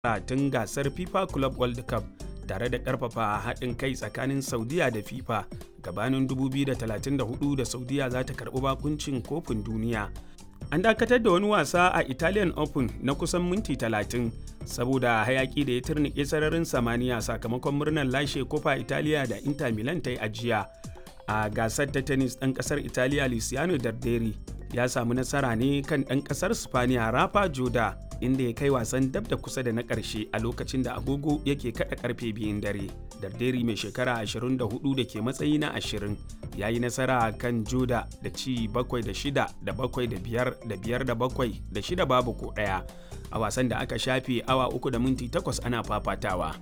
tun gasar FIFA Club World Cup tare da ƙarfafa haɗin kai tsakanin Saudiya da FIFA gabanin 2034 da Saudiya za ta karɓi bakuncin kofin duniya. An dakatar da wani wasa a Italian Open na kusan minti 30 saboda hayaki da ya turnike sararin samaniya sakamakon murnar lashe kofa Italiya da Inter Milan ta yi ajiya. A gasar ta tennis ɗan ƙasar Italiya Luciano Darderi ya samu nasara ne kan ɗan ƙasar Spaniya Rafa Joda inda ya kai wasan dab da kusa da na ƙarshe a lokacin da agogo yake kaɗa ƙarfe biyun dare. Darderi mai shekara 24 da ke matsayi na 20 ya yi nasara kan Joda da ci 7 da 6 da 7 da 5 da 5 da 7 da 6 babu ko ɗaya a wasan da aka shafe awa 3 da minti 8 ana fafatawa.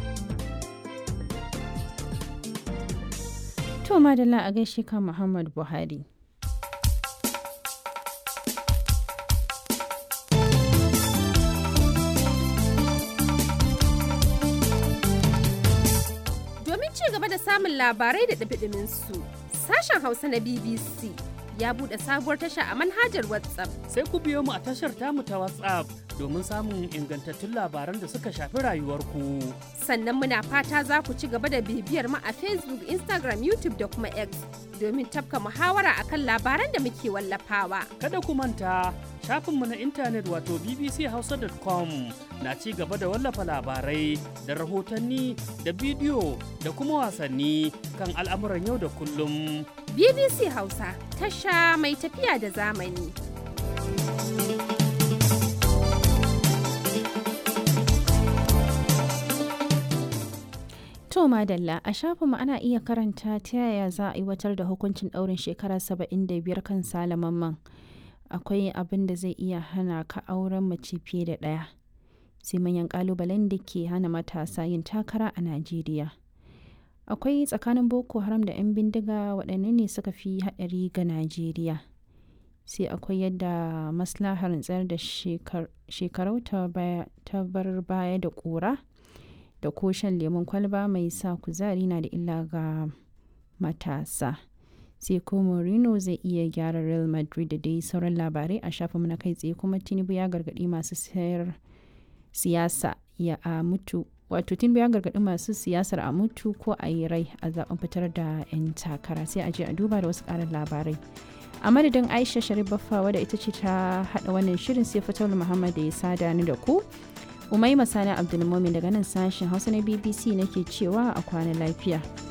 To madalla a gaishe ka Muhammad Buhari. Domin ci gaba da samun labarai da ɗabiɗimin su, sashen Hausa na BBC ya buɗe sabuwar tasha a manhajar WhatsApp. Sai ku biyo mu a tashar tamu ta WhatsApp domin samun ingantattun labaran da suka shafi rayuwarku. Sannan muna fata za ku ci gaba da bibiyar mu a Facebook, Instagram, YouTube da kuma X domin tafka muhawara akan labaran da muke wallafawa. Kada ku manta shafinmu na intanet wato bbchausa.com na ci gaba da wallafa labarai da rahotanni da bidiyo da kuma wasanni kan al'amuran yau da kullum. BBC Hausa tasha mai tafiya da zamani. To madalla a shafinmu ana iya karanta ta yaya za a aiwatar da hukuncin ɗaurin shekara 75 kan salamanman. Akwai abin da zai iya hana ka auren mace fiye da ɗaya. Sai manyan ƙalubalen da ke hana matasa yin takara a Najeriya. Akwai tsakanin Boko Haram da 'yan bindiga waɗanne ne suka fi haɗari ga Najeriya. Sai akwai yadda maslahar tsayar da shekarau ta bar baya da ƙura. da ko shan lemun kwalba mai sa kuzari na da illa ga matasa sai ko Mourinho zai iya gyara Real Madrid da dai sauran labarai a shafinmu na kai tsaye kuma Tinubu ya gargaɗi masu sayar siyasa ya a mutu wato Tinubu ya gargaɗi masu siyasar a mutu ko a yi rai a zaben fitar da 'yan takara sai a je a duba da wasu ƙarin labarai a madadin aisha sharif baffa wadda ita ce ta haɗa wannan shirin sai fatawul muhammad da ya sada ni da ku Umaima Sani Abdulmumin daga nan sashen Hausa na BBC nake cewa a kwana lafiya.